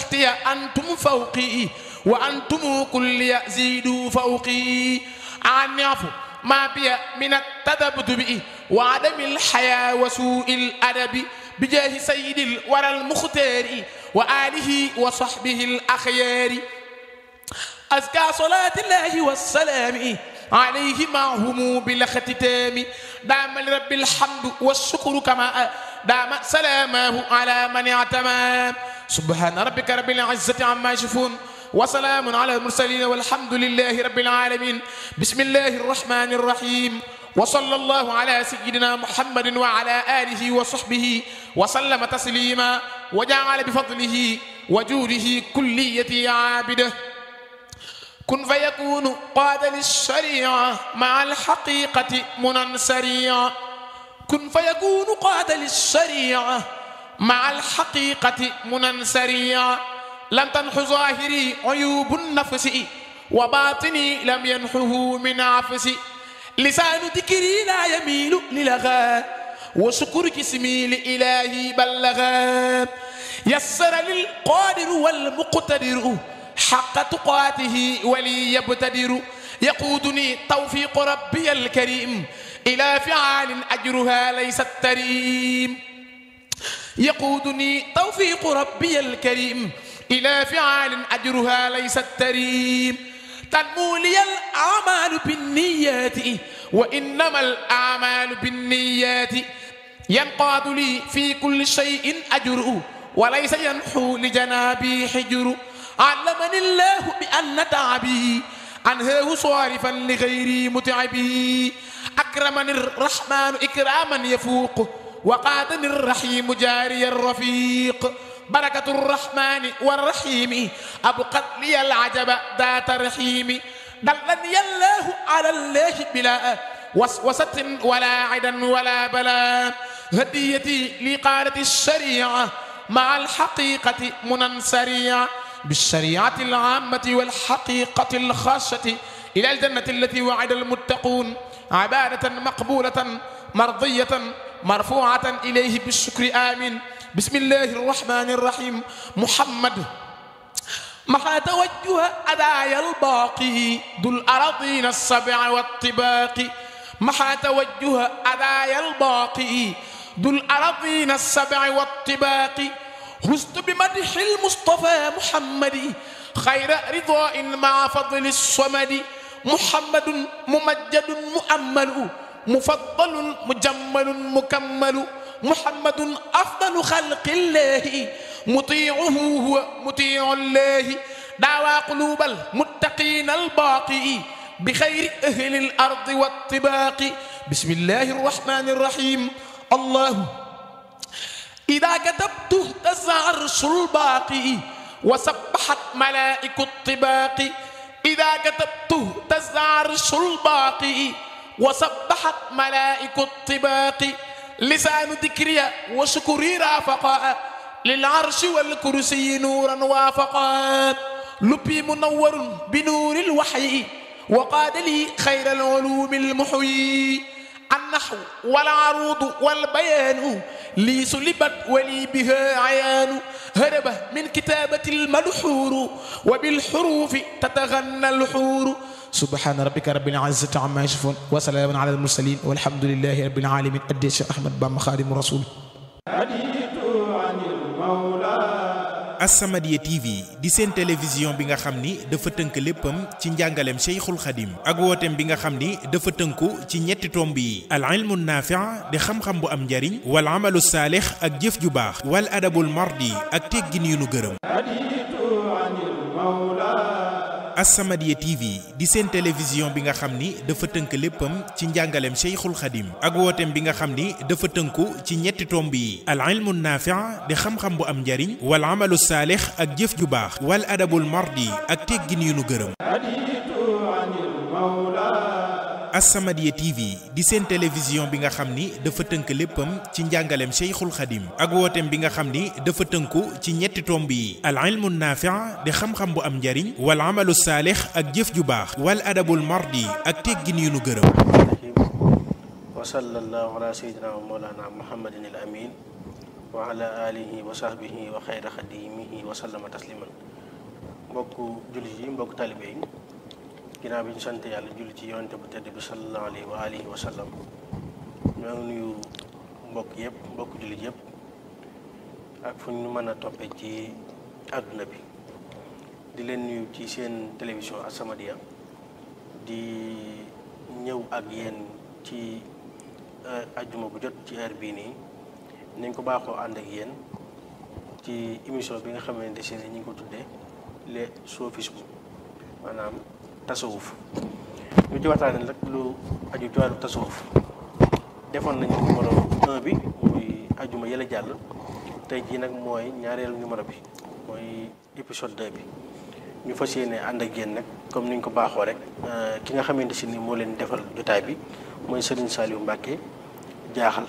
تحتي أنتم فوقي وأنتم كل زيدوا فوقي عني عفو ما بي من التذبذب وعدم الحياة وسوء الأدب بجاه سيد الورى المختار وآله وصحبه الأخيار أزكى صلاة الله والسلام عليه معهم بالاختتام دام لرب الحمد والشكر كما دام سلامه على من اعتمى سبحان ربك رب العزة عما يصفون وسلام على المرسلين والحمد لله رب العالمين بسم الله الرحمن الرحيم وصلى الله على سيدنا محمد وعلى آله وصحبه وسلم تسليما وجعل بفضله وجوده كليتي عابده كن فيكون قاد للشريعة مع الحقيقة منى سريعا كن فيكون قاد للشريعة مع الحقيقة منى سريعا لم تنح ظاهري عيوب النفس وباطني لم ينحه من عفسي لسان ذكري لا يميل للغى وشكر جسمي لإلهي بلغا يسر للقادر والمقتدر حق تقاته ولي يبتدر يقودني توفيق ربي الكريم إلى فعال أجرها ليس التريم يقودني توفيق ربي الكريم إلى فعال أجرها ليس التريم تنمو لي الأعمال بالنيات وإنما الأعمال بالنيات ينقاد لي في كل شيء أجر وليس ينحو لجنابي حجر علمني الله بأن تعبي أنهاه صارفا لغيري متعبي أكرمني الرحمن إكراما يفوق وقادني الرحيم جاري الرفيق بركة الرحمن والرحيم أبقت لي العجب ذات رحيم دلني الله على الله بلا وسوسة ولا عدا ولا بلا هديتي لقارة الشريعة مع الحقيقة منى سريعة بالشريعة العامة والحقيقة الخاصة إلى الجنة التي وعد المتقون عبادة مقبولة مرضية مرفوعة إليه بالشكر آمين بسم الله الرحمن الرحيم محمد مع توجه أدايا الباقي ذو الأراضين السبع والطباق مع توجه أدايا الباقي ذو الأراضين السبع والطباق هزت بمدح المصطفى محمد خير رضاء مع فضل الصمد محمد ممجد مؤمل مفضل مجمل مكمل محمد أفضل خلق الله مطيعه هو مطيع الله دعوى قلوب المتقين الباقي بخير أهل الأرض والطباق بسم الله الرحمن الرحيم الله إذا كتبت اهتز عرش الباقي وسبحت ملائك الطباق إذا كتبت اهتز عرش الباقي وسبحت ملائك الطباق لسان ذكري وشكري رافقا للعرش والكرسي نورا وافقا لبي منور بنور الوحي وقاد لي خير العلوم المحيي النحو والعروض والبيان لي سلبت ولي بها عيان هرب من كتابة الملحور وبالحروف تتغنى الحور سبحان ربك رب العزة عما يصفون وسلام على المرسلين والحمد لله رب العالمين أدي الشيخ أحمد بام خادم رسول As-Samadiyya TV di seen télévision bi nga xam ni dafa tënk léppam ci njàngaleem Cheikhul Khadim ak wooteem bi nga xam ni dafa tënku ci ñetti tomb yi al ilmu naafi' di xam-xam bu am njariñ wal amalu saalix ak jëf ju baax wal adabul mardi ak teggin yu nu gërëm As-Samadiyya TV di seen télévision bi nga xam ni dafa tënk léppam ci njàngaleem Cheikhul Khadim ak wooteem bi nga xam ni dafa tënku ci ñetti tomb yi al ilmu naafi' di xam-xam bu am njariñ wal amalu saalix ak jëf ju baax wal adabul mardi ak teggin yu nu gërëm As-Samadiyya TV di seen télévision bi nga xam ni dafa tënk léppam ci njàngaleem Cheikhul Khadim ak wooteem bi nga xam ni dafa tënku ci ñetti tomb yi al ilmu naafi' di xam-xam bu am njariñ wal amalu saalix ak jëf ju baax wal adabul mardi ak teggin yu nu gërëm wa sallallahu ala sayyidina wa mawlana muhammadin al amin wa ala alihi wa sahbihi wa xayra xadimihi wa sallama tasliman mbokk jullit yi mbokk talibe yi ginnaaw bi ñu sant yàlla julli ci yonente bu tedd bi sallallahu alayhi wa alihi wa sallam ñoo ngi nuyu mbokk yëpp mbokk jullit yëpp ak fu ñu mën a toppee ci àdduna bi di leen nuyu ci seen télévision As-Samadiyya di ñëw ak yéen ci ajjuma bu jot ci heure bii nii nañ ko baaxoo ànd ak yéen ci émission bi nga xamante ne ñu ngi ko tuddee les sophismes maanaam tasawuf ñu ci waxtaanee nag lu aju ci wàllu tasawuf defoon nañu numéro 1 bi muy ajjuma yële jàll tey jii nag mooy ñaareelu numéro bi mooy épisode 2 bi ñu fas yéene ànd ak yéen nag comme ni ñu ko baaxoo rek ki nga xamante si ni moo leen defal jotaay bi mooy Serigne Saliou Mbacke jaaxal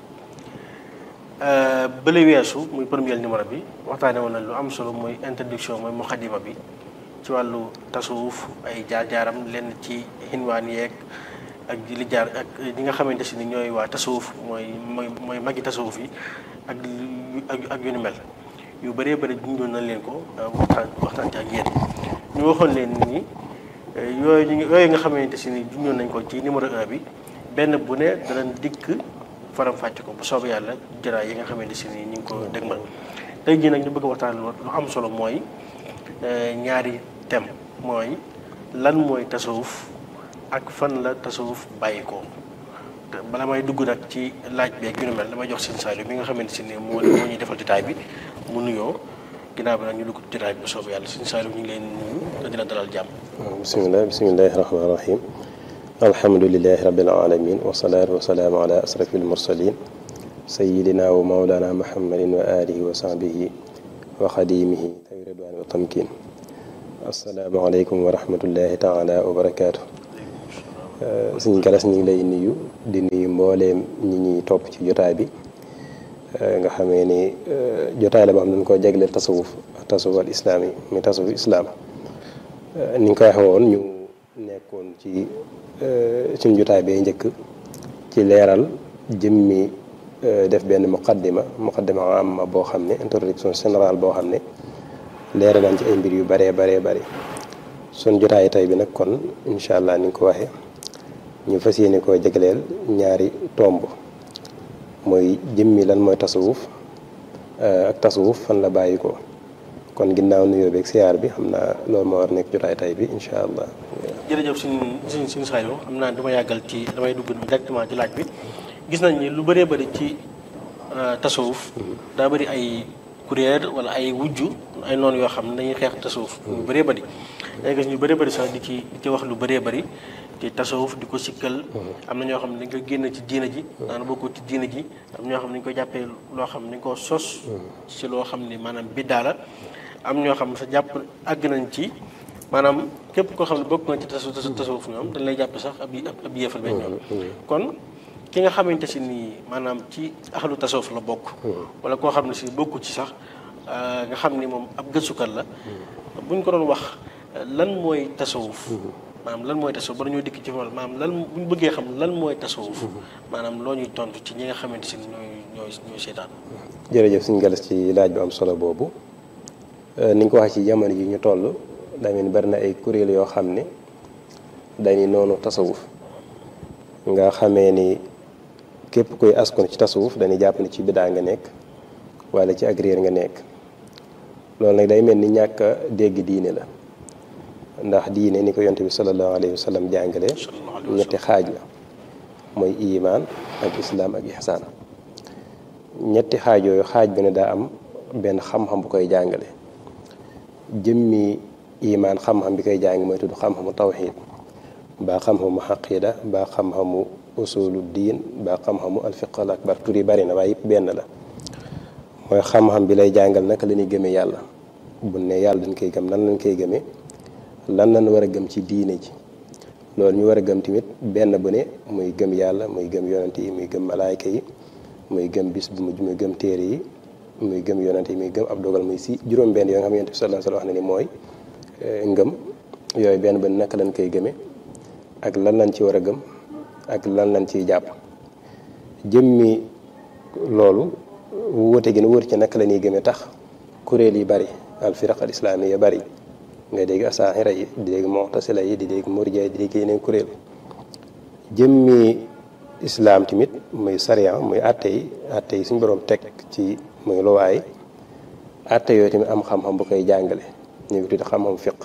bële weesu muy premier numéro bi waxtaane woon nañ lu am solo mooy introduction mooy muqaddima bi ci wàllu tasawuf ay jaar-jaaram lenn ci xinwaan yeeg ak li jaar ak ñi nga xamante si ni ñooy waa tasawuf mooy mooy mooy magi tasawuf yi ak ak ak yu ni mel yu bëree bëri junjoon nañ leen ko waxtaan waxtaan ci ak yéen ñu waxoon leen ni yooyu ñu yooyu nga xamante si ni junjoon nañ ko ci numéro 1 bi benn bu ne danañ dikk faram fàcc ko bu soobee yàlla jëraay yi nga xamante si ni ñu ngi ko dëgmal tey jii nag ñu bëgg a waxtaan lu am solo mooy ñaari thème mooy lan mooy tasawuf ak fan la tasawuf bàyyi ko bala may dugg nag ci laaj beeg yu ni mel damay jox seen Saliou mi nga xamante si ni moo moo ñuy defal jotaay bi mu nuyoo ginnaaw bi nag ñu dugg jotaay bi bu soobee yàlla seen Saliou ñu ngi leen nuyu te dina dalal jàmm. bisimilah bisimilahi rahmaani rahim alhamdulilahi rabbil alamin wasalaatu wasalaamu ala asrafi almursalin sayidina wa maulana muhammadin wa alihi wa sahbihi wa xadimihi tawi ridwaan wa tamkin asalaamaaleykum wa rahmatullahi taala wa barakaatu suñ galas ñu ngi lay nuyu di nuyu mbooleem ñi ñuy topp ci jotaay bi nga xamee ni jotaay la boo xam ne dañ koo jagleel tasawuf tasawuf al islaam yi muy tasawuf islaam ni nga koy waxee woon ñu nekkoon ci suñ jotaay bee njëkk ci leeral jëmmi def benn muqaddima muqaddima amma boo xam ne introduction générale boo xam ne leeral nañ ci ay mbir yu baree baree bari suñ jotaay tey bi nag kon incha allah ni nga ko waxee ñu fas yéene koo jagleel ñaari tomb mooy jëmmi lan mooy tasawuf ak tasawuf fan la bàyyi ko kon ginnaaw nuyoo beeg siyaar bi xam naa loolu moo war nekk jotaay tay bi incha allah. jërëjëf suñ suñ suñ Saliou xam naa dama yàggal ci damay dugg directement ci laaj bi gis nañ ni lu bëree bëri ci tasawuf daa bëri ay kuréel wala ay wujju ay noonu yoo xam ne dañuy xeex tasawuf lu bëree bëri day gis ñu bëree bëri sax di ci di ci wax lu bëree bëri ci tasawuf di ko sikkal am na ñoo xam ne dañ koy génn ci diina ji daana bokkoo ci diina ji am ñoo xam ne dañ koy jàppee loo xam ne dañ koo sos ci loo xam ne maanaam biddaa la am ñoo xam ne sa jàpp àgg nañ ci maanaam képp koo xam ne bokk nga ci tasu tasawuf ñoom dañ lay jàppe sax ab ab yéefal benn ñoom kon ki nga xamante si nii maanaam ci axalu tasawuf la bokk wala koo xam ne si bokku ci sax nga xam ni moom ab gëstukat la buñ ko doon wax lan mooy tasawuf maanaam lan mooy tasawuf ba dañoo dikk ci wàll maanaam lan bu ñu bëggee xam lan mooy tasawuf maanaam loo ñuy tontu ci ñi nga xamante si ñooy ñooy ñooy seetaan. jërëjëf suñu galas ci laaj bu am solo boobu ni nga ko waxee ci jamono ji ñu toll daa mel ni bari na ay kuréel yoo xam ne dañuy noonu tasawuf nga xamee ni képp koy askon ci tasawuf dañuy jàpp ne ci bidaa nga nekk wala ci ak réer nga nekk loolu nag day mel ni ñàkk a dégg diine la. ndax diine ni ko yonte bi sallallahu alayhi wa sallam jàngale ñetti xaaj la mooy imaan ak islaam ak ihsaan ñetti xaaj yooyu xaaj bi ne daa am benn xam-xam bu koy jàngale jëmmi imaan xam-xam bi koy jàng mooy tudd xam-xamu tawxiid baa xam-xamu xaqida baa xam-xamu usulu diin baa xam-xamu alfiqal akbar tur yi bari na waaye yëpp benn la mooy xam-xam bi lay jàngal naka la ñuy gëmee yàlla bu ne yàlla dañ koy gëm nan lañ koy gëmee lan lañ war a gëm ci diine ji loolu ñu war a gëm tamit benn bu ne muy gëm yàlla muy gëm yonante yi muy gëm malaayka yi muy gëm bis bu mujj muy gëm téere yi muy gëm yonante yi muy gëm ab dogal muy si juróom-benn yoo nga xam yonent bi sallallahu alayhi wa sallam wax na ni mooy ngëm yooyu benn bu ne naka lañ koy gëmee ak lan lañ ci war a gëm ak lan lañ ciy jàpp jëmmi loolu wuute gi nu wóor ci naka la ñuy gëmee tax kuréel yi bari al firaq al islaamiya bari nga dégg asaxira yi di dégg mu'tasila yi di dégg murjiya yi di dégg yeneen kuréel jëmmi islaam tamit muy sariya muy atte yi atte yi suñu borom teg ci muy luwaay atte yooyu tamit am xam-xam bu koy jàngale ñu ngi tudd xam-xam fiq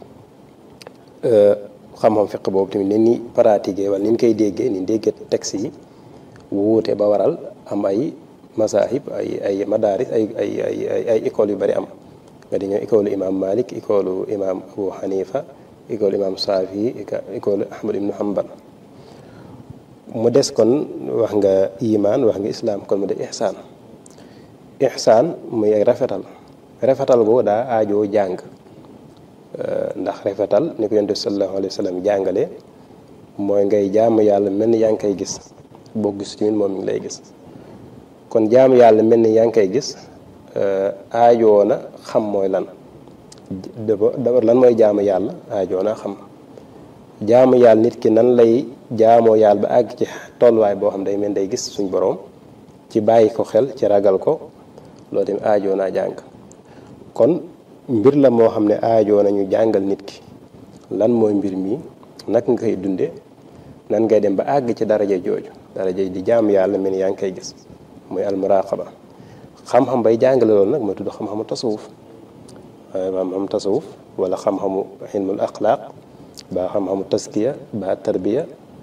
xam-xam fiq boobu tamit ni ni pratiquer wala ni ñu koy déggee ni ñu déggee texte yi wuute ba waral am ay masahib ay ay madaris ay ay ay ay écoles yu bari am nga di ñëw école imam Malik école imam Abu Hanifa école imam Safi école Ahmad ibnu Hanbal mu des kon wax nga iman wax nga islam kon mu des ihsaan ihsaan muy ay rafetal rafetal boobu daa aajoo jàng ndax rafetal ni ko yonent bi sallallahu alayhi wa sallam jàngale mooy ngay jaamu yàlla mel ni yaa ngi koy gis boo gis tamit moom mi ngi lay gis kon jaamu yàlla mel ni yaa ngi koy gis aajoo na xam mooy lan d'abord lan mooy jaamu yàlla aajoo na xam jaamu yàlla nit ki nan lay jaamoo yàlla ba àgg ci tolluwaay boo xam day mel day gis suñ boroom ci bàyyi ko xel ci ragal ko loolu tamit aajoo naa jàng kon mbir la moo xam ne aajoo nañu jàngal nit ki lan mooy mbir mi naka nga koy dunde nan ngay dem ba àgg ci daraja jooju daraja di jaamu yàlla mel ni yaa ngi koy gis muy almuraqaba xam-xam bay jàngale loolu nag mooy tudd xam-xamu tasawuf xam-xamu tasawuf wala xam-xamu ilmul axlaaq ba xam-xamu taskiya ba tarbiya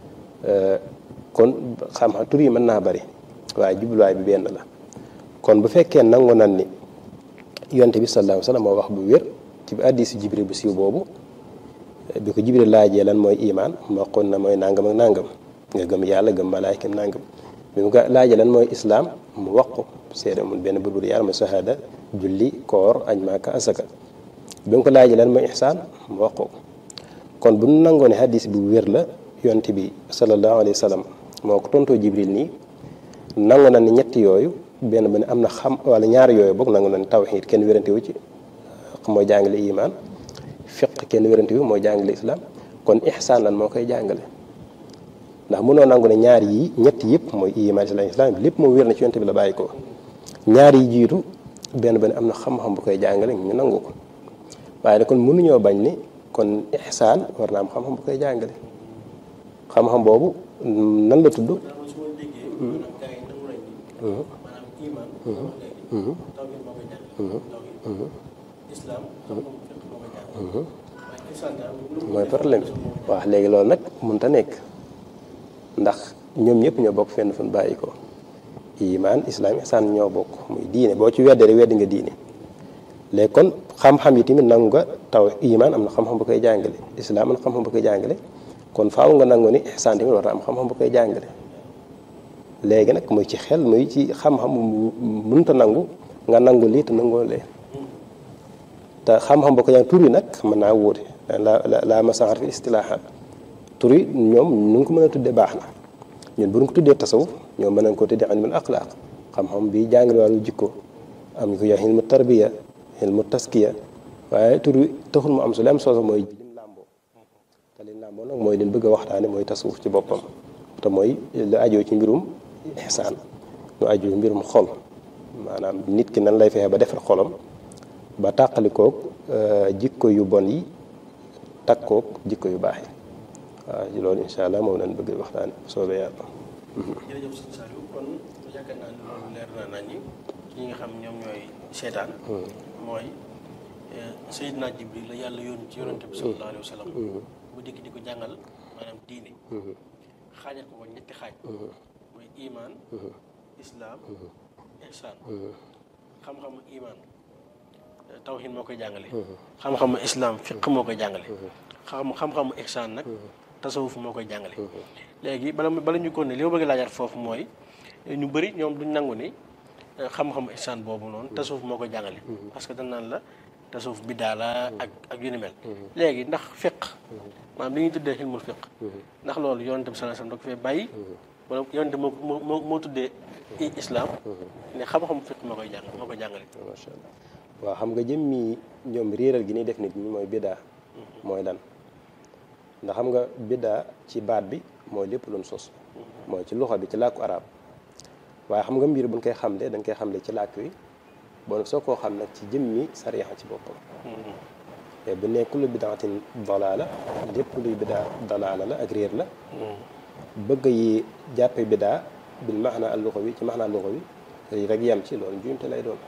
kon xam-xam tur yi mën naa bari waaye jubluwaay bi benn la kon bu fekkee nangu nan ni yonte bi sallallahu alayhi wa sallam moo wax bu wér ci hadiisu jibril bu siiw boobu bi ko jibril laajee lan mooy imaan moo xoon na mooy nangam ak nangam nga gëm yàlla gëm malaayka nangam bi mu ko laajee lan mooy islaam mu wax ko seede mun benn burbur yàlla mooy sahaada julli koor añ maaka asaka bi mu ko laajee lan mooy ihsaan mu wax ko kon bu nu nangoo ne hadis bu wér la yonte bi sallallahu alayhi wa sallam moo ko tontoo jibril nii nangu na ni ñetti yooyu benn ba ne am na xam wala ñaari yooyu boog nangu na ni tawxiid kenn wérante wu ci mooy jàngale iman fiq kenn wérante wu mooy jàngale islam kon ihsaan lan moo koy jàngale ndax mënoo nangu ne ñaar yi ñetti yëpp mooy iman islam islam lépp moom wér na ci yonte bi la bàyyi ko ñaar yi jiitu benn ba ne am na xam-xam bu koy jàngale ñu nangu ko waaye ne kon mënuñoo bañ ni kon ihsaan war na am xam-xam bu koy jàngale xam-xam boobu nan la tudd mooy problème waaw léegi loolu nag mënta nekk ndax ñoom ñëpp ñoo bokk fenn fu ñu bàyyi ko iman islam ihsaan ñoo bokk muy diine boo ci weddee rek weddi nga diine léegi kon xam-xam yi tamit nangu nga taw iman am na xam-xam bu koy jàngale islam am na xam-xam bu koy jàngale kon faaw nga nangu ni ihsaan tamit war na am xam-xam bu koy jàngale léegi nag muy ci xel muy ci xam-xam mënta nangu nga nangu lii te nangoo lee te xam-xam bu ko jàng tur yi nag mën naa wóote la la la masaxar fi istilaahaat tur yi ñoom nu ngi ko mën a tuddee baax na ñun bu ñu ko tuddee tasawuf ñoom mën nañ ko tuddee ilmul axlaaq xam-xam bi jàngale wàllu jikko am ñu ko jox ilmu tarbiya ilmu taskiya waaye tur yi taxul mu am su li am sooso mooy lim làmboo te lim làmboo nag mooy leen bëgg a waxtaane mooy tasawuf ci boppam te mooy lu ajoo ci mbirum ihsaan lu ajoo ci mbirum xol maanaam nit ki nan lay fexe ba defar xolam ba tàqalikoog jikko yu bon yi takkoog jikko yu baax yi waaw loolu incha allah moom lañ bëgg waxtaan soobee yàlla. jërëjëf sëñ Saliou kon yaakaar naa ne loolu leer na nañ ñi ñi nga xam ñoom ñooy seetaan. mooy Seydina Jibril la yàlla yónni ci yonante bi sallallahu alayhi wa sallam. bu dikk di ko jàngal maanaam diine. xaajal ko ko ñetti xaaj. mooy iman. islam. ihsaan. xam-xamu iman. tawhid moo koy jàngale. xam-xamu islam fiq moo koy jàngale. xam xam-xamu ihsaan nag. tasawuf moo koy jàngale. léegi bala bala ñu ko ne li ma bëgg laajaat foofu mooy ñu bëri ñoom duñ nangu ni xam-xamu ihsaan boobu noonu tasawuf moo koy jàngale. parce que dañ naan la tasawuf biddaa la ak ak yu ni mel. léegi ndax fiq maanaam li ñuy tuddee xilmul fiq ndax loolu yonent bi sallallahu alayhi wasallam da ko fee bàyyi. wala yonent moo moo moo tuddee islam. ne xam-xamu fiq moo koy jàng moo koy jàngale. macha allah waaw xam nga jëmmi ñoom réeral gi ñuy def nit ñi mooy biddaa. mooy lan ndax xam nga biddaa ci baat bi mooy lépp luñ sos. mooy ci loxo bi ci làkku arab waaye xam nga mbir buñ koy xamle dañ koy xamle ci làkk wi bon soo koo xam nag ci jëmmi sariya ci boppam te bu ne kullu bidaatin dalaala lépp luy bidaa dalaala la ak réer la bëgg yi jàppe bidaa bil maxna al luxawi ci maxna luxawi rek yem ci loolu njuumte lay doon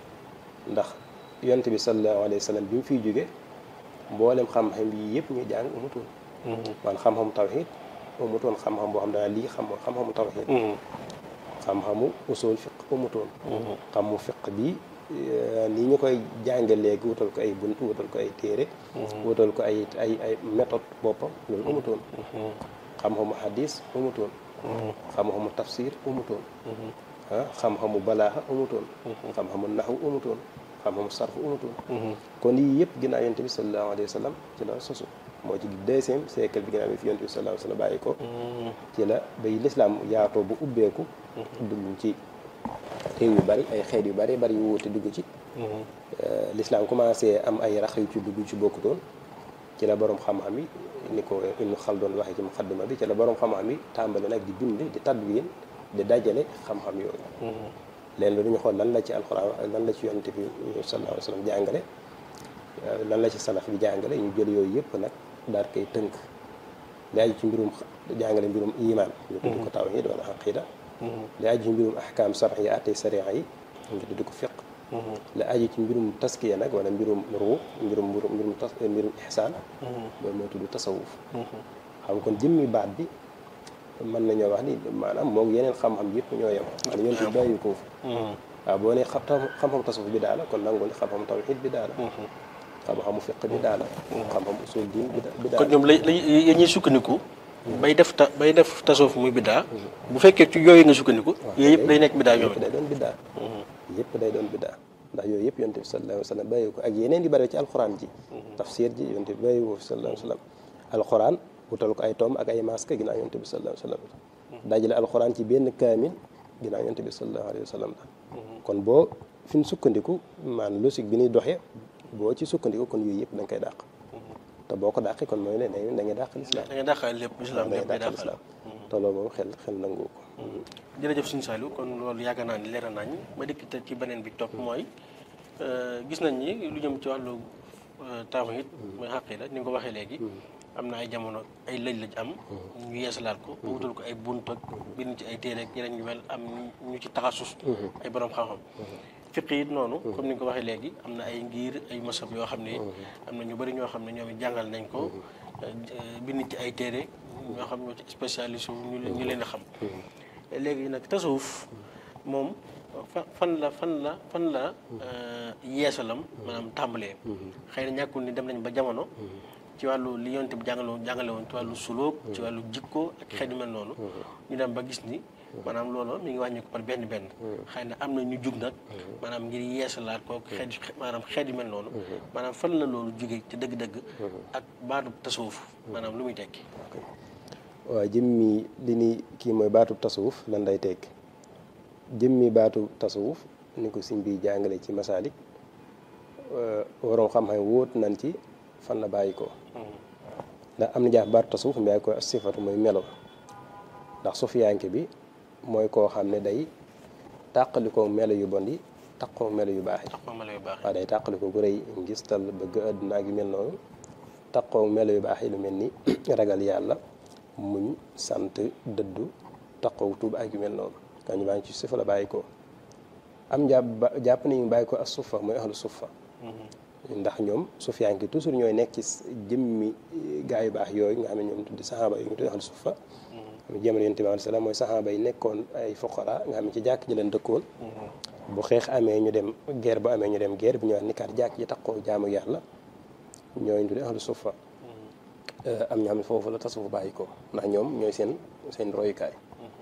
ndax yonent bi sallallahu alayhi wa sallam bi mu fiy jóge mboolem xam-xam yi yëpp ñuy jàng umutoon man xam-xamu tawxid umutoon xam-xam boo xam dana lii xam xam-xamu tawxid xam-xamu usul fiq umutoon xamu fiq bi nii ñu koy jànge léegi wutal ko ay bunt wutal ko ay téere wutal ko ay ay ay méthode boppam loolu umutoon xam-xamu hadis umutoon xam-xamu tafsir umutoon ah xam-xamu balaaxa umutoon xam-xamu naxu umutoon xam-xamu sarf umutoon kon yii yëpp ginnaaw yonent bi sallallahu alayhi wa sallam ci la sosu moo ci deuxième siècle bi ginnaaw bi fi yonent bi sallallahu alayhi wa sallam bàyyi ko ci la bay lislaam yaatoo bu ubbeeku dugg ci réew yu bari ay xeet yu bari bari yu wuute dugg ci lislaam commencé am ay rax yu ci dugg ci bokkutoon ci la borom xam-xam yi ni ko Ibnu Xaldun waxee ci muqaddima bi ci la borom xam-xam yi tàmbali nag di bind di tadwin di dajale xam-xam yooyu leen lu dañu xool lan la ci alxuraan lan la ci yonent bi sallallahu alayhi wa sallam jàngale lan la ci salaf bi jàngale ñu jël yooyu yëpp nag daal koy tënk li aju ci mbirum jàngale mbirum iman ñu tudd ko tawhid wala aqida li aju ci mbirum ahkam sarx yi àttee sariya yi ñu tudd ko fiq li aju ci mbirum taskiya nag wala mbirum ruux mbirum mbirum mbirum tas mbirum ihsaan loolu moo tudd tasawuf xam kon jëmmi baat bi mën nañoo wax ni maanaam moom yeneen xam-xam yëpp ñoo yem maanaam yonent bi bàyyi ko fa waaw boo ne xam xam-xam tasawuf bi daala kon nangu ni xam-xam tawhid bi daala xam-xamu fiq bi daala xam-xam usul diin bi daala kon ñoom la la ñuy sukkandiku bay def ta bay def tasawuf muy biddaa bu fekkee ci yooyu nga sukkandiku yooyu yëpp day nekk biddaa ñoom yëpp day doon biddaa yëpp day doon biddaa ndax yooyu yëpp yonent bi sallallahu alayhi wa sallam bàyyi ko ak yeneen di bëri ci alxuraan ji tafsir ji yonent bi bàyyi ko sallallahu alayhi wa sallam alxuraan wutal ko ay toom ak ay masque ginnaaw yonent bi sallallahu alayhi wa sallam dajale alxuraan ci benn kaamil ginnaaw yonent bi sallallahu alayhi wa sallam kon boo fi ñu sukkandiku maanaam logique bi ñuy doxee boo ci sukkandiku kon yooyu yëpp da nga koy dàq te boo ko dàqee kon mooy ne da ngay dàq lislaam da ngay dàqal lépp islam da ngay lépp day dàq dàqal lislaam te loolu moom xel xel nangu ko jërëjëf suñu Saliou kon loolu yàgg naa ni leeral nañ ma dikk te ci beneen bi topp mooy gis nañ ni lu jëm ci wàllu tawhid mooy xaqida ni nga ko waxee léegi am na ay jamono ay lëj-lëj am ñu yeesalaat ko ba wutal ko ay bunt ak bind ci ay téere ak yeneen ñu mel am ñu ci taxasus ay borom xam-xam fiq it noonu comme ni nga ko waxee léegi am na ay ngir ay masab yoo xam ne am na ñu bëri ñoo xam ne ñoom it jàngal nañ ko bind ci ay téere ñoo xam ñoo ci spécialiste wu ñu ñu leen a xam léegi nag tasawuf moom fa fan la fan la fan la yeesalam maanaam tàmbalee xëy na ñàkkul ni dem nañ ba jamono ci wàllu li yonte bi jàngale woon jàngale woon ci wàllu sulóog ci wàllu jikko ak xeet yu mel noonu ñu dem ba gis ni maanaam loolu mi ngi wàññi ko par benn benn xëy na am na ñu jug nag maanaam ngir yeesalaat ko xeet maanaam xeet yu mel noonu maanaam fan la loolu jóge ci dëgg-dëgg ak baatu tasawuf maanaam lu muy tekki waaw jëmmi li ni kii mooy baatu tasawuf lan lay tekki jëmmi baatu tasawuf ni ko siñ bi jàngale ci masaalik waroom xam-xam wóot nañ ci fan la bàyyi ko ndax am na jaax baatu tasawuf mu bàyyi ko sifatu mooy melo ndax sufiyanke bi mooy koo xam ne day tàqalikoo melo yu bon yi taqoo melo yu baax yi tax ma mala yu baax waaw day tàqalikoo gu rëy ngistal bëgg àdduna ak yu mel noonu taqoo melo yu baax yi lu mel ni ragal yàlla muñ sant dëddu taqoo tuub ak yu mel noonu kan ñu baa ngi ci sufa la bàyyi ko am jàpp ba jàpp nañu bàyyi ko ak sufa mooy ahlu sufa ndax ñoom sufiyanke toujours ñooy nekk ci jëmmi gaa yu baax yooyu nga xam ne ñoom tuddi saxaaba yi ñu tuddi ahlu sufa xam jamono yonent bi alayhi salaam mooy saxaaba yi nekkoon ay fuqara nga xam ne ci jàkk ji leen dëkkoon bu xeex amee ñu dem guerre bu amee ñu dem guerre bi ñëwaat ni kaat jàkk ji taxoo jaamu yàlla ñooñu tuddi ahlu sufa am ñoo xam ne foofu la tasawuf bàyyi ko ndax ñoom ñooy seen seen royukaay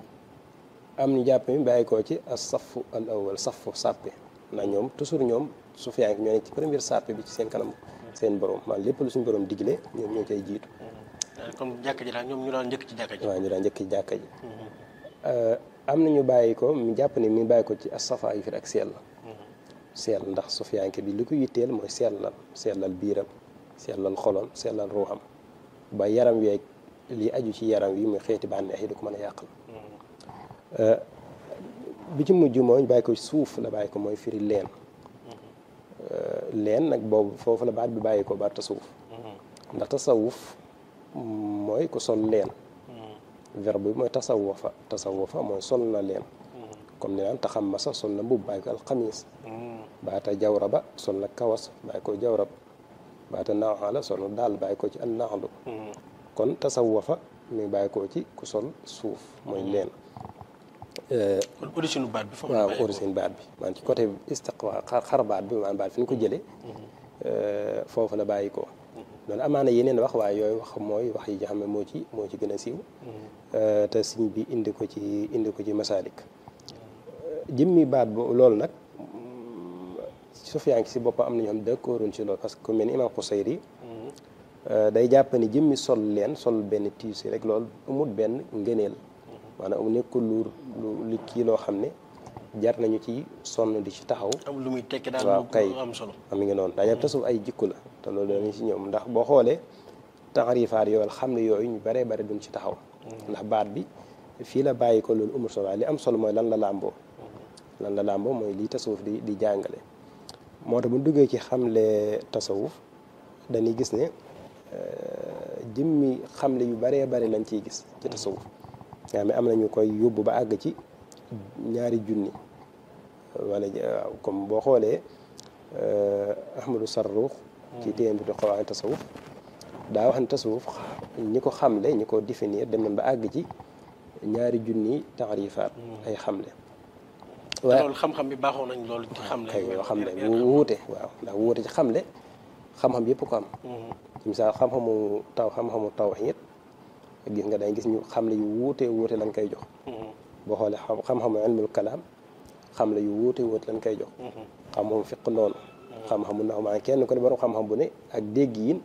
am ñu jàpp mi bàyyi ko ci as safu al awal safu sàppe ndax ñoom toujours ñoom sufiyanke ñoo nekk ci première sàppe bi ci seen kanam seen borom maanaam lépp lu suñu borom digle ñoom ñoo cay jiitu comme jàkka ji daal ñoom ñu daan njëkk ci jàkka ji waaw ñu daan njëkk ci jàkka ji am na ñu bàyyi ko mu jàpp ni mi bàyyi ko ci as safa yu fi ak seel seel ndax sufiyanke bi li ko yitteel mooy sellal sellal biiram sellal xolom sellal ruuxam ba yaram weeg li aju ci yaram wi muy xeeti bànneex yi du ko mën a yàqal bi ci mujj mooy bàyyi ko suuf la bàyyi ko mooy firi leen leen nag boobu foofu la baat bi bàyyi ko baat tasawuf ndax tasawuf mooy ku sol leen verbe bi mooy tasawufa tasawufa mooy sol na leen comme ni naan taxam masa sol na mbubb bàyyi ko alxamis baata jawraba sol na kawas bàyyi ko jawrab baata naaxala sol na daal bàyyi ko ci an naaxlu kon tasawufa mi bàyyi ko ci ku sol suuf mooy leen kon origine baat bi foofu waaw origine baat bi maanaam ci côté istiqwa xar baat bi maanaam baat fi ñu ko jëlee foofu la bàyyi ko loolu amaana yeneen wax waaye yooyu wax mooy wax yi nga xam ne moo ci moo ci gën a siiw te siñ bi indi ko ci indi ko ci masaalik jëmmi baat bu loolu nag Sufyaan si boppam am na ñoo xam d'accorduñ ci loolu parce que ku mel ni imaam Xusayri day jàpp ni jëmmi sol leen sol benn tiisi rek loolu amul benn ngëneel maanaam mu nekkul lu lu li kii loo xam ne jar nañu ci sonn di ci taxaw am lu muy tekki daal waaw kay am solo am ngi noonu daañu tasawuf ay jikko la te loolu danañ ci ñoom ndax boo xoolee taxarifaat yooyu xam ne yooyu ñu baree bare duñ ci taxaw ndax baat bi fii la bàyyi ko loolu amul solo waaye li am solo mooy lan la làmboo lan la làmboo mooy lii tasawuf di di jàngale moo tax bu duggee ci xamle tasawuf dañuy gis ne jëmmi xamle yu baree bari lañ ciy gis ci tasawuf nga xam ne am nañu koy yóbbu ba àgg ci ñaari junni wala waaw comme boo xoolee Ahmadou Sarruux ci téem bi di xawaani tasawuf daa wax ne tasawuf ñi ko xamle ñi ko définir dem nañ ba àgg ci ñaari junni taarifaat ay xamle waaw loolu xam-xam bi baaxoo nañ loolu ci xamle kay yoo xam ne bu wuute waaw ndax wuute ci xamle xam-xam yëpp ko am ci misaal xam-xamu taw xam-xamu tawhiid gis nga day gis ñu xamle yu wuute wuute lañ koy jox boo xoolee xam-xamu ilmul kalaam xamle yu wuute wuute lañ koy jox xam-xamu fiq noonu xam-xamu ndax maa kenn ko ne borom xam-xam bu ne ak dégg yin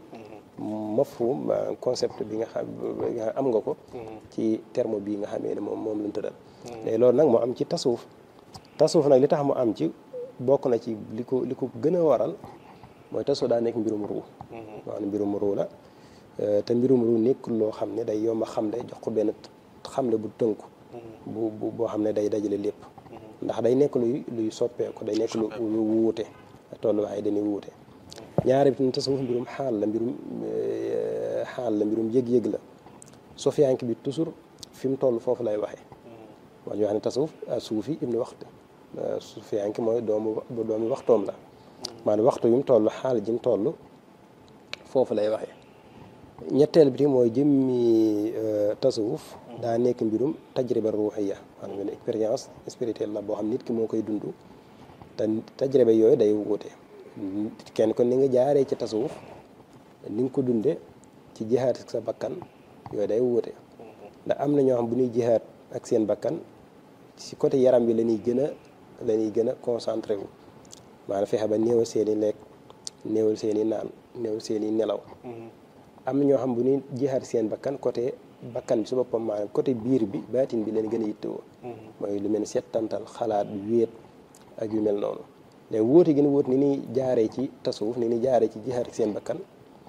mafhum concept bi nga xam am nga ko ci terme bii nga xamee ne moom moom lañ tëral léegi loolu nag moo am ci tasawuf tasawuf nag li tax mu am ci bokk na ci li ko li ko gën a waral mooy tasawuf daa nekk mbirum ruu maanaam mbirum ruu la te mbirum ruu nekkul loo xam ne day yomb a xamle jox ko benn xamle bu tënku bu bu boo xam ne day dajale lépp ndax day nekk luy luy soppeeku day nekk lu lu wuute tolluwaay dañuy wuute ñaari bi tasawuf mbirum xaal la mbirum xaal la mbirum yëg-yëg la sofiyank bi toujours fi mu toll foofu lay waxee wax ñu wax ne tasawuf suufi ibnu waxtu sofiyank mooy doomu doomu waxtoom la maanaam waxtu yi mu toll xaal ji mu toll foofu lay waxee ñetteel bi mooy jëmmi tasawuf daa nekk mbirum tajriba ruuxiya maanaam une expérience spirituelle la boo xam nit ki moo koy dund te tajriba yooyu day wuute kenn kon ni nga jaaree ci tasawuf ni nga ko dunde ci jihaat ak sa bakkan yooyu day wuute ndax am na ñoo xam bu ñuy jihaat ak seen bakkan ci côté yaram bi la ñuy gën a la ñuy gën a concentré wu maanaam fexe ba néewal seen i lekk néewal seen i naan néewal seen i nelaw am na ñoo xam bu ñuy jihaat seen bakkan côté bakkan bi su boppam maanaam côté biir bi baatin bi leen gën a yittewoo mooy lu mel ni settantal xalaat wéet ak yu mel noonu léegi wóote gën a wóot ni ñuy jaaree ci tasawuf ni ñuy jaaree ci jihaat ak seen bakkan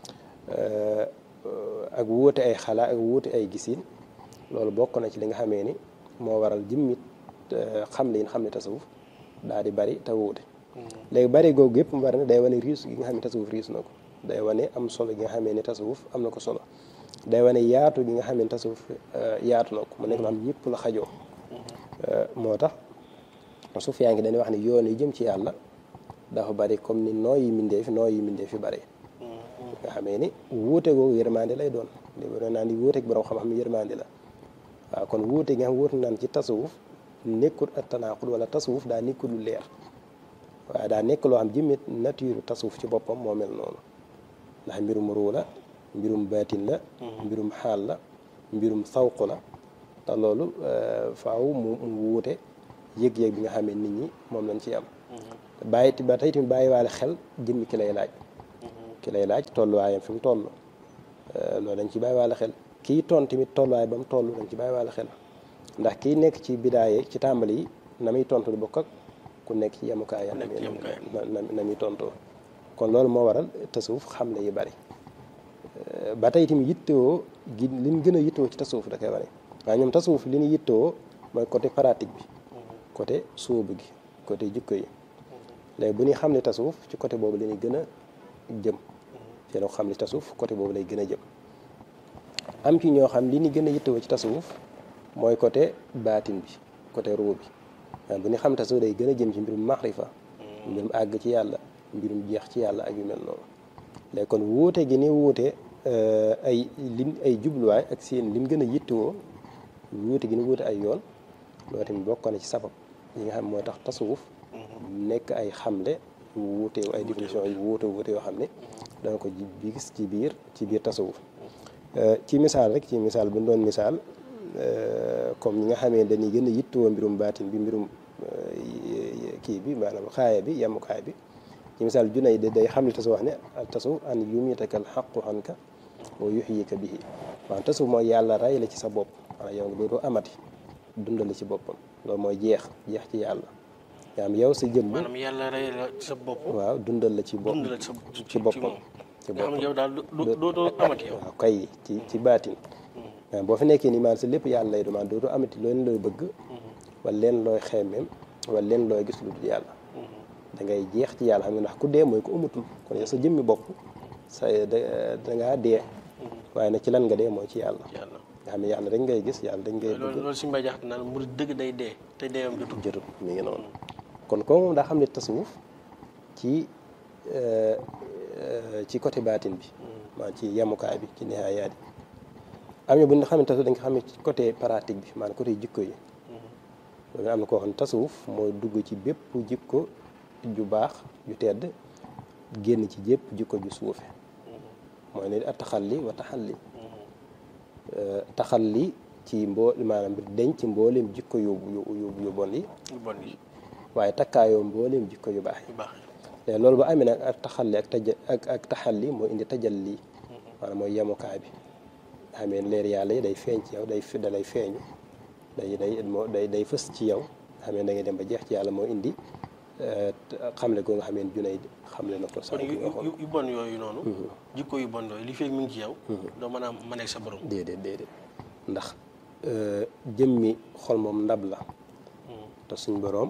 ak wóote ay xalaat ak wóote ay gisin loolu bokk na ci li nga xamee ni moo waral jëmmit xam li xam ne tasawuf daal di bari te wuute léegi bari googu yëpp mu bari na day wane riis gi nga xam ne tasawuf riis na ko day wane am solo gi nga xamee ne tasawuf am na ko solo day wane yaatu gi nga xam ne tasawuf yaatu na ko mu nekk loo xam ne ñëpp la xajoo moo tax suuf yaa ngi dañuy wax ne yoon yi jëm ci yàlla dafa bari comme ni nooy yi mindee fi nooy yi mindee fi bari nga xamee ni wuute googu yërmande lay doon li ba naan di wuuteeg borom xam-xam yërmande la waaw kon wuute gi nga xam wuute naan ci tasawuf nekkul ak tanaqud wala tasawuf daa nekkul lu leer waaye daa nekk loo xam jëmmit nature tasawuf ci boppam moo mel noonu ndax mbirum ruu la mbirum baatin la mbirum xaal la mbirum sawq la te loolu faaw mu mu wuute yëg-yëg bi nga xam ne nit ñi moom lañ ci am bàyyi ba tey tamit bàyyiwaale xel jëmmi ki lay laaj ki lay laaj tolluwaayam fi mu toll loolu dañ ci bàyyiwaale xel kii ton tamit tolluwaay ba mu toll dañ ci bàyyiwaale xel ndax kii nekk ci bidaaye ci tàmbali yi na muy tontu du bokk ak ku nekk ci yemukaayam na na muy tontoo kon loolu moo waral tasawuf xamle yi bari ba tey tamit yittewoo gi li ñu gën a yittewoo ci tasawuf da koy wane waaye ñoom tasawuf li ñu yittewoo mooy côté pratique bi côté sóobu gi côté jikko yi léegi bu ñuy xam ne tasawuf ci côté boobu la ñuy gën a jëm ci la xam ne tasawuf côté boobu lay gën a jëm am ci ñoo xam li ñu gën a yittewoo ci tasawuf mooy côté baatin bi côté ruu bi waaye bu ñu xam tasawuf day gën a jëm ci mbirum maxrifa mbirum àgg ci yàlla mbirum jeex ci yàlla ak yu mel noonu léegi kon wuute gi ni wuute ay lim ay jubluwaay ak seen lim gën a yittewoo wuute gi ni wuute ay yoon loolu tamit bokk na ci sabab yi nga xam mooy tax tasawuf nekk ay xamle yu wuute ay définition yu wuute wuute yoo xam ne danga ko ji gis ci biir ci biir tasawuf ci misaal rek ci misaal bu ñu doon misaal comme ñi nga xamee dañuy gën a yittewoo mbirum baatin bi mbirum kii bi maanaam xaaya bi yemukaay bi ci misaal junay de day xam ne tasawuf wax ne al tasawuf an yumitaka al xaqu xanka wa yuxyika bihi waaw tasawuf mooy yàlla rey la ci sa bopp maanaam yow nga dootoo amati dundal la ci boppam loolu mooy jeex jeex ci yàlla yaa am yow sa jëmm maanaam yàlla rey la ci sa bopp waaw dundal la ci bopp dund la ci sa ci boppam ci nga xam boppam ne yow daal doo dootoo amati yow waaw kay ci ci baatin waaw boo fi nekkee nii maanaam sa lépp yàlla lay du maanaam dootoo amati leen looy bëgg wala leen looy xeemeem wala leen looy gis lu dul yàlla da ngay jeex ci yàlla xam nga ndax ku dee mooy ko amatul kon yow sa jëmmi bopp sa da dangaa dee waaye nag ci lan nga dee mooy ci yàlla yàlla nga xam ne yàlla dañ ngay gis yàlla dañ ngay loolu bëgg loolu suñu mbay jaxte naan mu dëgg day dee te deewam jotul jotut mi ngi noonu kon kooku moom daa xam ne tasawuf ci ci côté baatin bi maanaam ci yemukaay bi ci nihaayaat yi am na bu ñu xam ne tasawuf dañ ko xam ne ci côté pratique bi maanaam côté jikko yi loolu am na koo xam ne tasawuf mooy dugg ci bépp jikko ju baax ju tedd génn ci jépp jikko ju suufe mooy ne at taxalli wa taxalli taxalli ci mboo maanaam denc mbooleem jikko yu yu yu yu bon yi lu bon yi waaye takkaayoo mbooleem jikko yu baax yi yu baax léegi loolu ba amee nag ak taxalli ak taja ak ak taxalli mooy indi tajalli maanaam mooy yemukaay bi nga xamee leer yàlla yi day feeñ ci yow day fi da lay feeñu day day moo day day fës ci yow nga xamee da ngay dem ba jeex ci yàlla moo indi xamle ko nga xamee junay xamle na ko kon sànq yu nga xool yu- yu bon yooyu noonu jikko yu bon yooyu li feeg mi ngi ci yow doo mën a mën ak sa borom déedéet déedéet ndax jëmmi xol moom ndab la te suñ boroom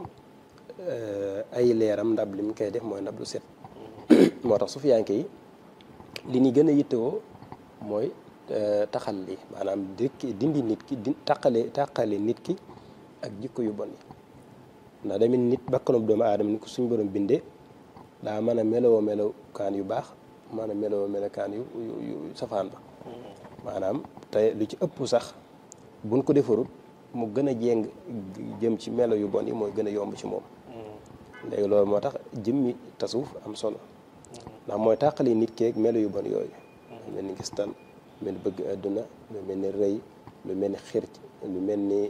ay leeram ndab li mu koy def mooy ndab lu set moo tax sufiyanke yi li ñu gën a yittewoo mooy taxal li maanaam dikki dindi nit ki di taqale taqale nit ki ak jikko yu bon yi ndax damit nit bakkanub doomu aadama ni ko suñ borom bindee daa mën a melowoo melokaan yu baax mën a melowoo melokaan yu yu yu safaan ba maanaam te lu ci ëpp sax buñ ko defarut mu gën a jéng jëm ci melo yu bon yi mooy gën a yomb ci moom léegi loolu moo tax jëmmi tasawuf am solo ndax mooy tàqali nit keeg melo yu bon yooyu lu mel ni gistal lu mel ni bëgg àdduna lu mel ni rëy lu mel ni xir lu mel ni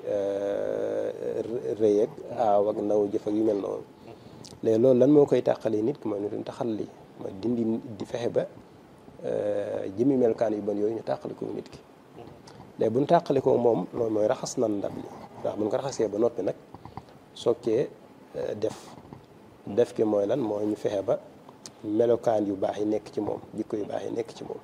rëy ak aaw ak naw jëf ak yu mel noonu léegi loolu lan moo koy tàqali nit ki mooy ñu taxal li mooy dindi di fexe ba jëmmi melukaan yu bon yooyu ñu tàqali ko nit ki léegi bu ñu tàqali ko moom loolu mooy raxas nan ndab li ndax bu ñu ko raxasee ba noppi nag soog cee def def ki mooy lan mooy ñu fexe ba melokaan yu baax yi nekk ci moom jikko yu baax yi nekk ci moom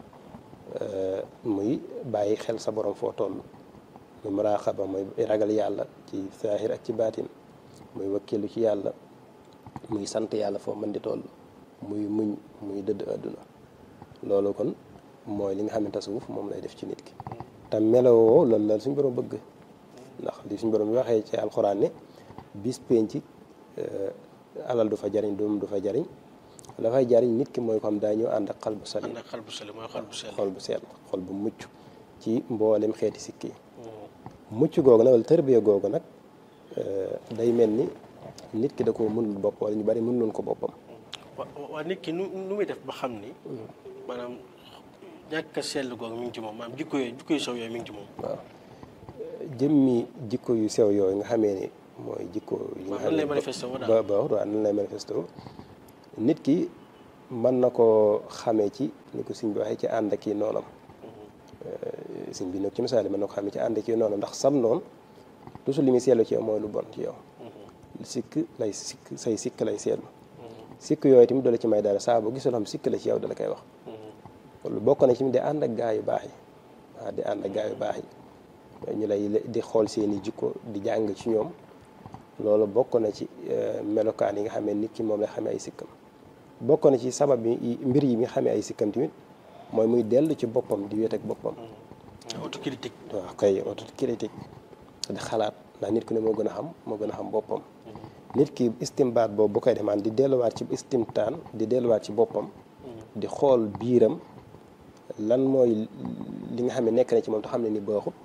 muy bàyyi xel sa borom foo toll muy muraaxaba mooy ragal yàlla ci saahir ak ci baatin muy wakkilu ci yàlla muy sant yàlla foo mën di toll muy muñ muy dëdd àdduna loolu kon mooy li nga xam ne tasawuf moom lay def ci nit ki te melowoo loolu la suñ borom bëgg ndax li suñ borom bi waxee ci alxuraan ne bis penc alal du fa jariñ doom du fa jariñ la fay jariñ nit ki mooy ko xam daa ñëw ànd ak xal bu salim ànd ak xol bu sell mooy xol bu sell xol bu sell xol bu mucc ci mboolem xeeti sikki yi mucc googu nag wala tërbiya googu nag day mel ni nit ki da koo mënul bopp wala ñu bari mënuloon ko boppam wa waa nit ki nu nu muy def ba xam ni maanaam ñàkk a sell googu mi ngi ci moom maanaam jikko yooyu jikko yu sew yooyu mi ngi ci moom waaw jëmmi jikko yu sew yooyu nga xamee ni mooy jikko yi nga waaw nan lay manifesté woo ba daal ba waaw nan lay manifesté woo nit ki mën na koo xamee ci ni ko sëñ bi waxee ci ànd ak i noonam sëñ bi nag ci misaal yi mën na ko xamee ci ànd ak i noonam ndax sam noonu toujours li muy seetlu ci yow mooy lu bon ci yow sikk lay sikk say sikk lay seetlu sikk yooyu tamit dala ci may dara saa boo gisee loo xam sikk la ci yow dala koy wax loolu bokk na ci di ànd ak gaa yu baax yi waaw di ànd ak gaa yu baax yi ñu lay di xool seeni jikko di jàng ci ñoom loolu bokk na ci melokaan yi nga xam ne nit ki moom lay xamee ay sikkam bokk na ci sabab yi mbir yi nga xamee ay sikkam tamit mooy muy dellu ci boppam di wéet ak boppam autocritique waaw kay autocritique di xalaat ndax nit ku ne moo gën a xam moo gën a xam boppam nit ki istimbaat boobu bu koy demaan di delluwaat ci istimtaan di delluwaat ci boppam di xool biiram lan mooy li nga xam ne nekk na ci moom te xam ne ni baaxut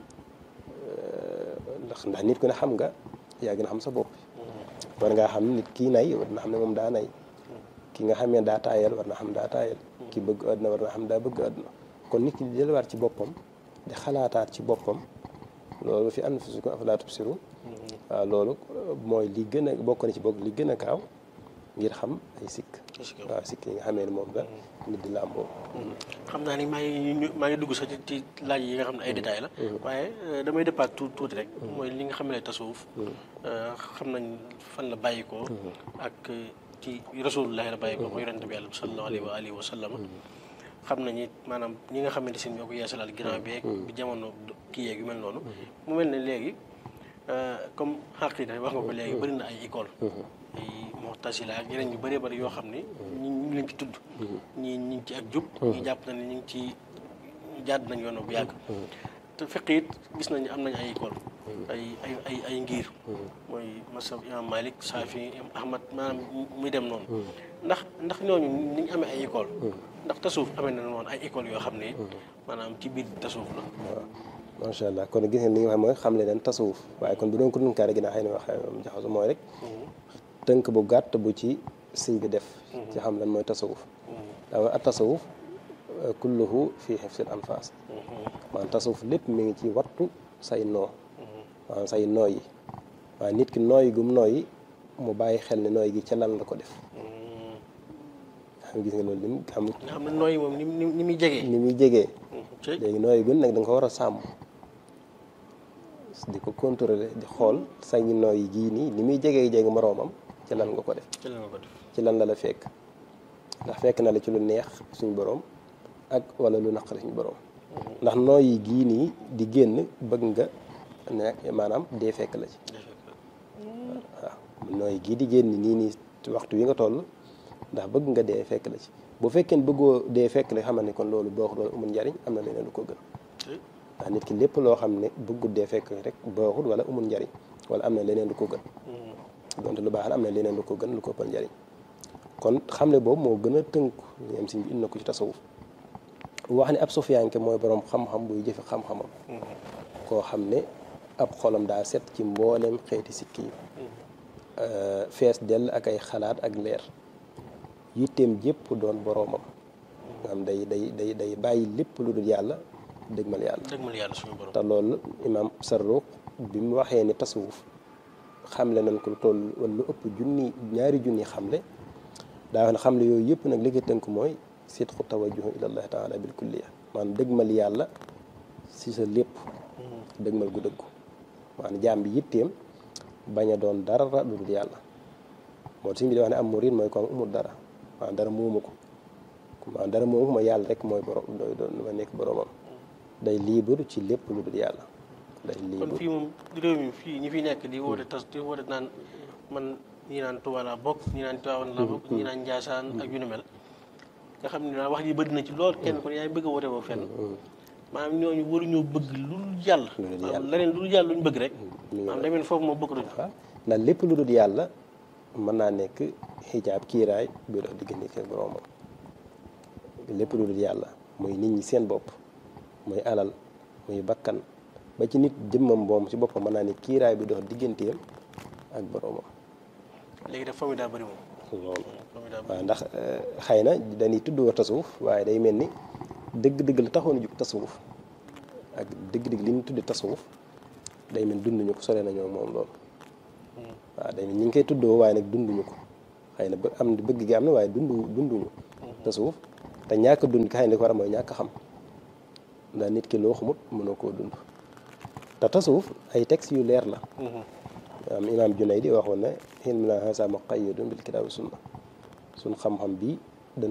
ndax ndax nit ku ne xam nga yaa gën a xam sa bopp war ngaa xam nit kii nay war na xam ne moom daa nay ki nga xam ne daa taayal war na xam daa taayal ki bëgg àdduna war na xam daa bëgg àdduna kon nit ki di delluwaat ci boppam di xalaataat ci boppam loolu fi anfusikum afalaa tubsiruun waaw loolu mooy li gën a bokk na ci bokk li gën a gaaw ngir xam ay sikk waaw sikk yi nga xamee ne moom la nit di làmboo xam naa ni maa ngi maa ngi dugg sax ci laaj yi nga xam ne ay détails la waaye damay départ tuuti tuuti rek mooy li nga xam ne tasawuf xam nañ fan la bàyyi ko ak ci rasulullahi la bàyyi ko mooy yonente bi yàlla sallallahu alayhi wa alihi wa sallam xam nañu maanaam ñi nga xamante si ñoo ko yeesalaat ginnaaw bi bi jamono kii yeeg yu mel noonu mu mel ne léegi comme xaqida wax nga ko léegi bëri na ay école ay Mu'tazila ak yeneen yu bëree bëri yoo xam ni ñu ngi leen ci tudd ñii ñi ngi ci ak jub ñi jàpp na ne ñu ngi ci jàdd nañ yoon bu yàgg te fekk it gis nañu am nañ ay école ay ay ay ay ngir mooy masab imam Malik Safi Ahmad maanaam muy dem noonu ndax ndax ñooñu ni ñu amee ay école ndax tasawuf amee na noonu ay école yoo xam ne maanaam ci biir tasawuf la waaw macha allah kon gis ngeen li nga xam mooy xam le leen tasawuf waaye kon bu doon ko dunkaare ginnaaw xëy na wax jaxasu mooy rek tënk bu gàtt bu ci sëñ bi def ci xam lan mooy tasawuf daa at tasawuf kulluhu fii hifsil anfas maanaam tasawuf lépp mi ngi ci wattu say noo maanaam say nooy yi waaye nit ki nooyi gum nooyi mu bàyyi xel ne nooy gi ca lan la ko def xam gis nga loolu lim xam nga xam ne nooyi moom ni ni muy jegee ni muy jegee léegi nooyi gun nag da nga ko war a sàmm di ko contrôler di xool say nooyi gii nii ni muy jegee jege moroomam ci lan nga ko def ci lan nga ko def ci lan la la fekk ndax fekk na la ci lu neex suñu borom ak wala lu naqari suñu borom ndax nooyi gii nii di génn bëgg nga ne maanaam dee fekk la ci waaw nooyi gii di génn nii nii waxtu wi nga toll ndax bëgg nga dee fekk la ci bu fekkee ne bëggoo dee fekk la xamal ne kon loolu baaxul wala amul njariñ am na leneen lu ko gën ndax nit ki lépp loo xam ne bëggul dee fekk rek baaxul wala amul njariñ wala am na leneen lu ko gën donte lu baax la am na leneen lu ko gën lu ko ëppal njariñ kon xamle boobu moo gën a tënku ñoom si indi na ko ci tasawuf wax ne ab sufiyanke mooy borom xam-xam buy jëfe xam-xamam koo xam ne ab xolam daa set ci mboolem xeeti sikki yi fees dell ak ay xalaat ak leer yitteem jépp doon boroomam nga xam day day day day bàyyi lépp lu dul yàlla dëgmal yàlla dëgmal yàlla suñu borom te loolu imaam Sarruq bi mu waxee ni tasawuf xamle nañ ko lu toll wala lu ëpp junni ñaari junni xamle daa wax ne xamle yooyu yëpp nag li ko tënk mooy sidqu tawajjuhu ilallahi taala bil kulliya maanaam dëgmal yàlla si sa lépp dëgmal gu dëggu maanaam jaam bi yitteem bañ a doon dara lu dul yàlla moo tax bi di wax ne am murid mooy ko am umul dara maanaam dara moomu ko maanaam dara moomu ko mooy yàlla rek mooy borom doy doon ma nekk boromam day libre ci lépp lu dul yàlla day kon libre fii moom réew mi fii ñi fi nekk di woote tas di woote naan man ñi naan Tuuba laa bokk ñi naan Tiwaawan laa bokk ñi naan Njaasaan ak yu ni mel nga xam ne daal wax ji bëri na ci lool kenn kon yaa ngi bëgg a woote boobu fenn maanaam ñooñu waruñoo bëgg lu dul yàlla Lu dul maanaam yàlla. leneen lu dul yàlla luñ bëgg rek mi ngi maanaam demeen foofu moom bëgg duñ waaw ndax lépp lu dul yàlla mën naa nekk xijaab kiiraay bi dox diggante ak boroomam lépp lu dul yàlla muy nit ñi seen bopp muy alal muy bakkan ba ci nit jëmmam boom ci boppam mën naa ne kiiraay bi dox digganteem ak boroomam léegi daf famille daa bëri moom loolu famille daa bëri waaw ndax xëy na dañuy tudd wa tasawuf waaye day mel ni dëgg-dëgg la taxoon a jug tasawuf ak dëgg-dëgg li ñu tudde tasawuf day mel dunduñu ko sore nañoo moom loolu waaw day mel ñi ngi koy tuddoo waaye nag dunduñu ko xëy na bë- am bëgg gi am na waaye dundu dunduñu tasawuf te ñàkk dund ki xëy na li ko war a mooy ñàkk xam ndax nit ki loo xamut mënoo koo dund te tasawuf ay textes yu leer la am imaam Junaydi waxoon ne ilmu naa hasa muqayyadun bil kitaabi sunna suñ xam-xam bi